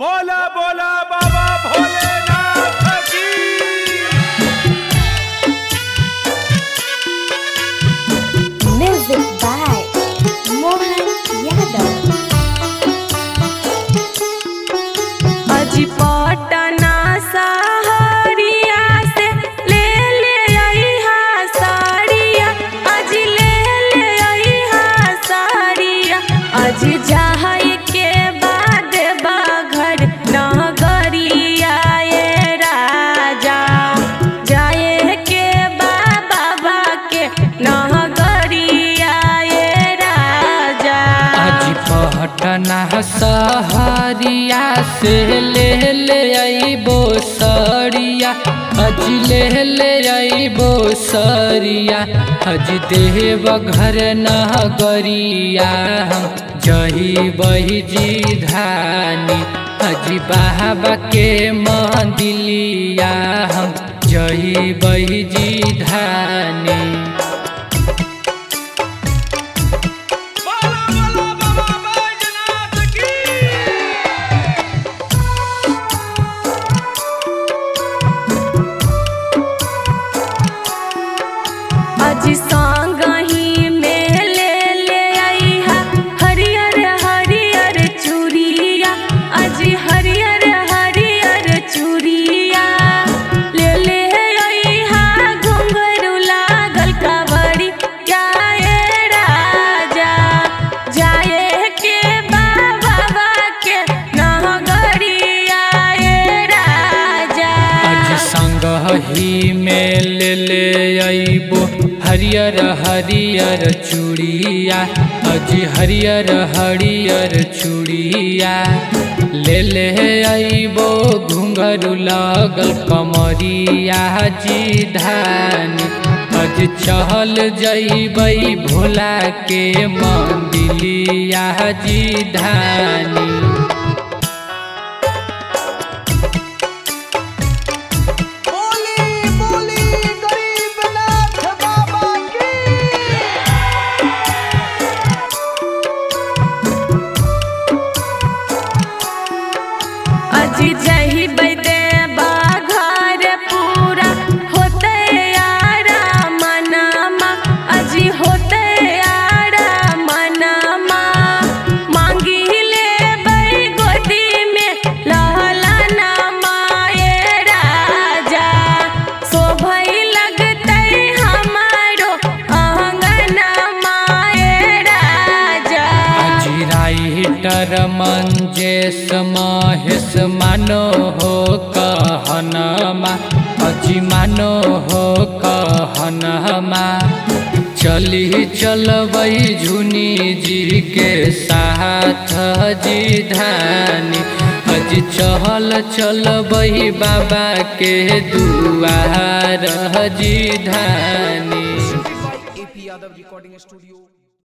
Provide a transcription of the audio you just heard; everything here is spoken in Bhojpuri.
बोला बोला बाबा भोलेनाथ की Music by Mohan Yadav. अजी पटना सहरिया से ले ले अइहा साड़िया अजी ले ले अइहा साड़िया अजी जाए के बाद बाघर नगरिया ये राजा जाए के बा बाबा के नगरिया ये राजा आज पटना सहरिया से ले ले अइबो सरिया अज ले ले अइबो सरिया अज देव घर नगरिया हम जही बही जी धानी अज बाबा के मंदिलिया हम जही बही जी धानी बोला बोला बाबा बैजनाथ की अजी संगही में ले ले अइहा हरियर हरियर चूड़िया अजी हरियर हरियर चूड़िया ले ले अइहा घुंघरू लागल कावड़ी जाए राजा जाए के बाबा के नगरिया ए राजा आज संग ही में ले ले अइबो हरियर हरियर चूड़िया अज हरियर हरियर चूड़िया ले ले अइबो घुंघरू लगल कमरिया जी धानी अज चहल जइबै भोला के मंदिलिया जी धानी बोली बोली गरीबनाथ बाबा की अजी जही बैदे बाघर पूरा होते यारा मनमा अजी होते यारा मनमा मांगी ले बई गोदी में लहला माए राजा शोभई लगते हमारो आंगन माए राजा राइटर मंजेश महेश मानो हो कहनमा अजी मानो हो कहनमा चली चलबै झुनी जी के साथ जी धानी अजी चहल चलबै बाबा के दुआर जी धानी AP Yadav Recording Studio.